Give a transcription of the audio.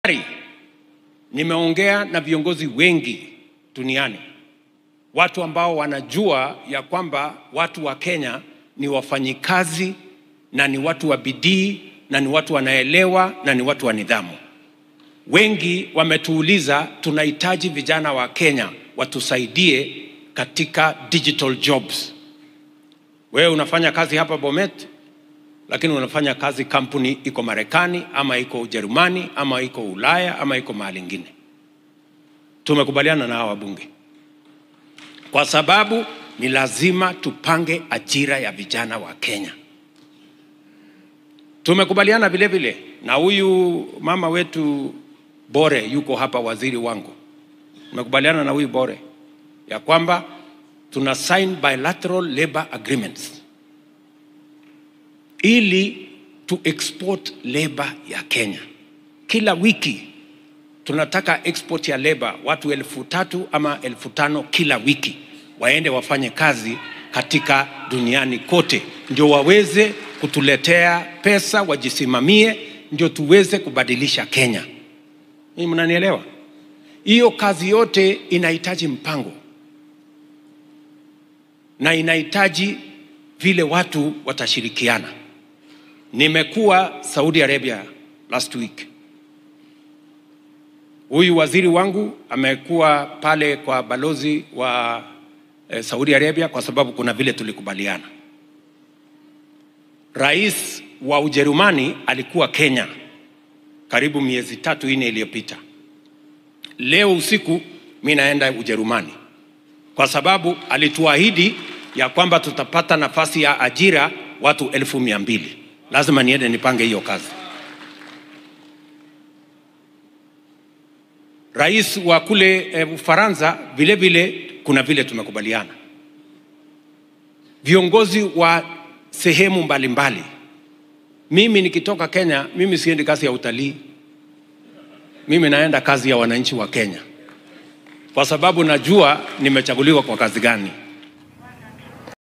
Tayari nimeongea na viongozi wengi duniani, watu ambao wanajua ya kwamba watu wa Kenya ni wafanyikazi na ni watu wa bidii na ni watu wanaelewa na ni watu wa nidhamu. Wengi wametuuliza tunahitaji vijana wa Kenya watusaidie katika digital jobs. Wewe unafanya kazi hapa Bomet, lakini unafanya kazi kampuni iko Marekani ama iko Ujerumani ama iko Ulaya ama iko mahali ingine. Tumekubaliana na hawa wabunge kwa sababu ni lazima tupange ajira ya vijana wa Kenya. Tumekubaliana vile vile na huyu mama wetu Bore, yuko hapa, waziri wangu. Tumekubaliana na huyu Bore ya kwamba tuna sign bilateral labor agreements ili tu export labor ya Kenya. Kila wiki tunataka export ya labor watu elfu tatu ama elfu tano kila wiki waende wafanye kazi katika duniani kote, ndio waweze kutuletea pesa, wajisimamie, ndio tuweze kubadilisha Kenya. Hii mnanielewa? Hiyo kazi yote inahitaji mpango na inahitaji vile watu watashirikiana. Nimekuwa Saudi Arabia last week. Huyu waziri wangu amekuwa pale kwa balozi wa eh, Saudi Arabia kwa sababu kuna vile tulikubaliana. Rais wa Ujerumani alikuwa Kenya karibu miezi tatu nne iliyopita. Leo usiku mi naenda Ujerumani kwa sababu alituahidi ya kwamba tutapata nafasi ya ajira watu elfu mia mbili. Lazima niende nipange hiyo kazi. Rais wa kule e, Ufaransa vile vile kuna vile tumekubaliana. Viongozi wa sehemu mbalimbali mbali. Mimi nikitoka Kenya, mimi siendi kazi ya utalii, mimi naenda kazi ya wananchi wa Kenya, kwa sababu najua nimechaguliwa kwa kazi gani.